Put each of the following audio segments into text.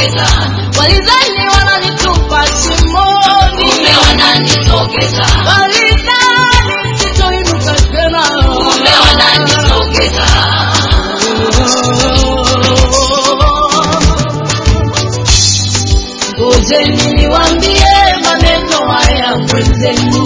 wananisogeza, Walidhani wananitupa shimoni, kumbe wananisogeza, walidhani sitoinuka tena, kumbe wananisogeza. Ngojeni niwaambie maneno haya mwenzenu,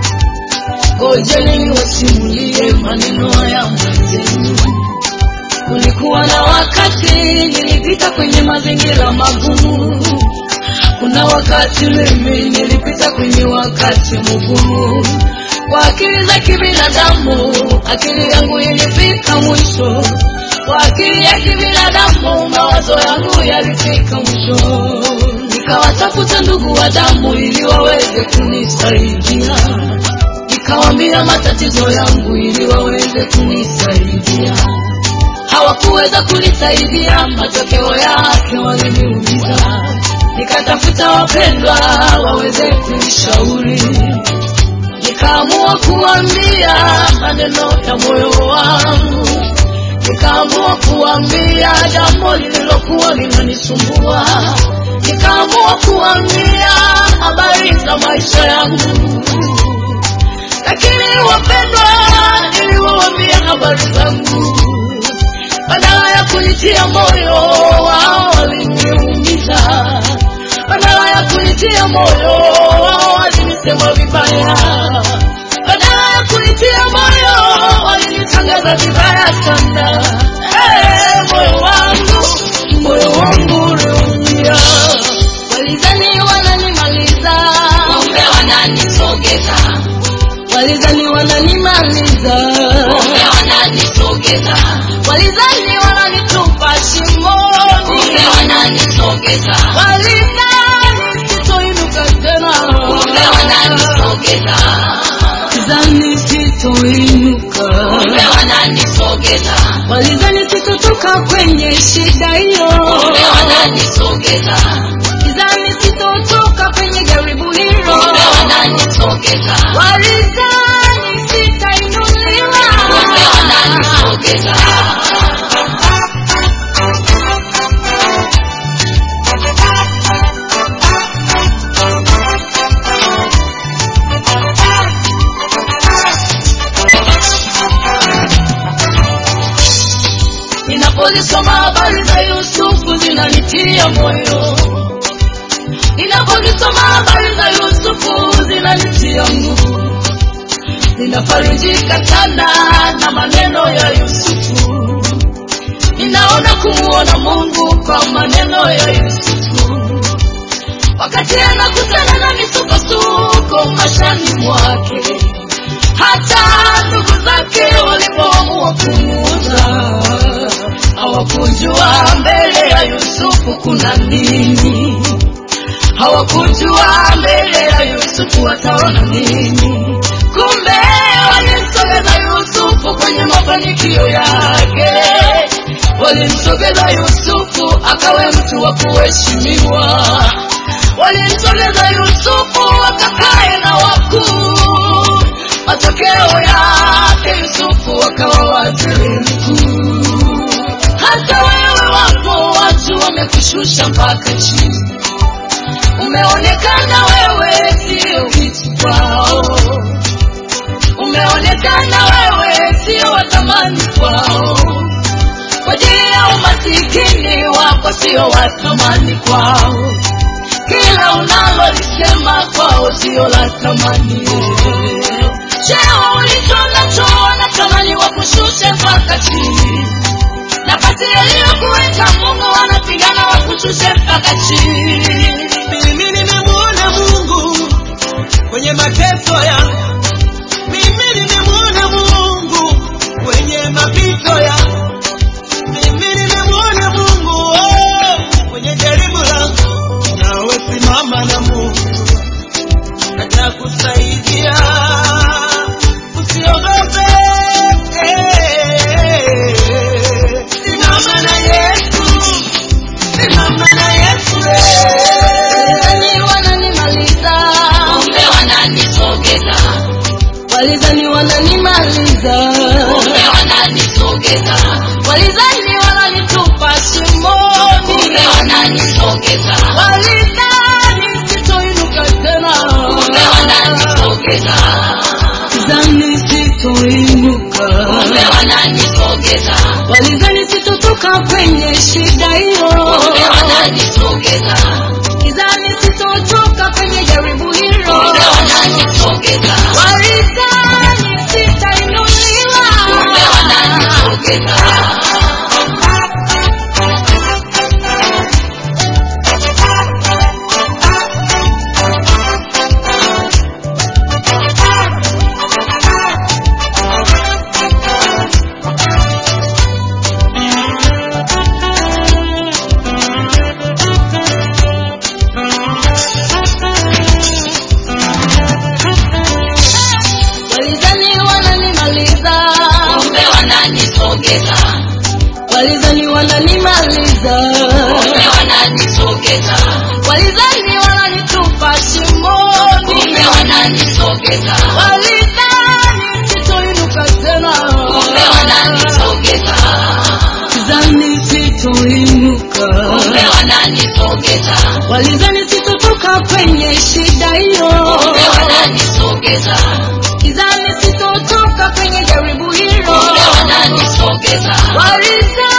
ngojeni niwasimulie maneno haya mwenzenu. Kulikuwa na wakati nilipita kwenye mazingira magumu, kuna wakati mimi nilipita kwenye wakati mgumu. Kwa akili za kibinadamu, akili yangu ilifika mwisho. Kwa akili ya kibinadamu, mawazo yangu yalifika mwisho. Nikawatafuta ndugu wa damu ili waweze kunisaidia, nikawambia matatizo yangu ili waweze kunisaidia. Hawakuweza kunisaidia, matokeo yake waliniumiza. Nikatafuta wapendwa waweze kunishauri, nikaamua kuambia maneno ya moyo wangu, nikaamua kuambia jambo lililokuwa linanisumbua, nikaamua kuambia habari za maisha yangu. Lakini wapendwa, niliwaambia habari zangu, badala ya kunitia moyo, wao waliniumiza. Badala ya kunitia moyo, wao walinisema vibaya. Badala ya kunitia moyo, walinitangaza vibaya sana. Eh, moyo wangu, moyo wangu uliumia. Walidhani wananimaliza, Kumbe wananisogeza, walidhani wananimaliza, kumbe wananisogeza, walidhani wananitupa shimoni, kumbe wananisogeza, walidhani sitoinuka tena, kumbe wananisogeza, walidhani sitoinuka, kumbe wananisogeza, walidhani sitotoka kwenye shida hiyo, kumbe wananisogeza, walidhani sitotoka kwenye jaribu hilo, kumbe wananisogeza, walidhani sitainuliwa, kumbe wananisogeza. Ninapozisoma habari za Yusufu zinanitia moyo, ninapozisoma habari za Yusufu zinanitia nguvu, ninafarijika sana na maneno ya Yusufu, ninaona kumuona Mungu kwa maneno ya Yusufu, wakati anakutana na misukosuko maishani mwake hata ndugu zake walipoamua kumuuza hawakujua mbele ya Yusufu kuna nini, hawakujua mbele ya Yusufu wataona nini. Kumbe walimsogeza Yusufu kwenye mafanikio yake, walimsogeza Yusufu akawe mtu wa kuheshimiwa, walimsogeza Yusufu akakae na wakuu matokeo yake Yusufu akawa waziri mkuu. Hata wewe wapo watu wamekushusha mpaka chini, umeonekana wewe sio kitu kwao, umeonekana wewe sio wa thamani kwao, kwa ajili ya umasikini wako sio wa thamani kwao, kila unalolisema kwao sio la thamani cheo ulicho nacho wanatamani wakushushe mpaka chini, nafasi yaliyokuweka Mungu wanapigana wakushushe mpaka chini. Mimi nimemuona Mungu kwenye mateso yangu, mimi nimemuona Mungu kwenye mapito yangu, mimi nimemuona Mungu oh, kwenye jaribu langu. Nawe simama na Mungu atakusaidia, usiogope. Simama na Yesu, simama na Yesu. Walidhani wananimaliza, Kumbe wananisogeza, walidhani wananimaliza, kumbe wananisogeza, walidhani wananitupa shimoni, kumbe wananisogeza, wananisogeza walidhani sitoinuka tena kumbe wananisogeza Walidhani sitoinuka kumbe wananisogeza walidhani sitotoka kwenye shida hiyo kumbe wananisogeza Walidhani sitotoka kwenye jaribu hilo kumbe wananisogeza walidhani sitainuliwa kumbe wananisogeza walidhani wananimaliza kumbe wananisogeza walidhani wananimaliza kumbe wananisogeza walidhani wananitupa shimoni kumbe wananisogeza walidhani sitoinuka tena kumbe wananisogeza walidhani sitoinuka kumbe wananisogeza walidhani sitotoka kwenye shida hiyo kumbe wananisogeza walidhani sitotoka kwenye jaribu hilo kumbe wananisogeza walidhani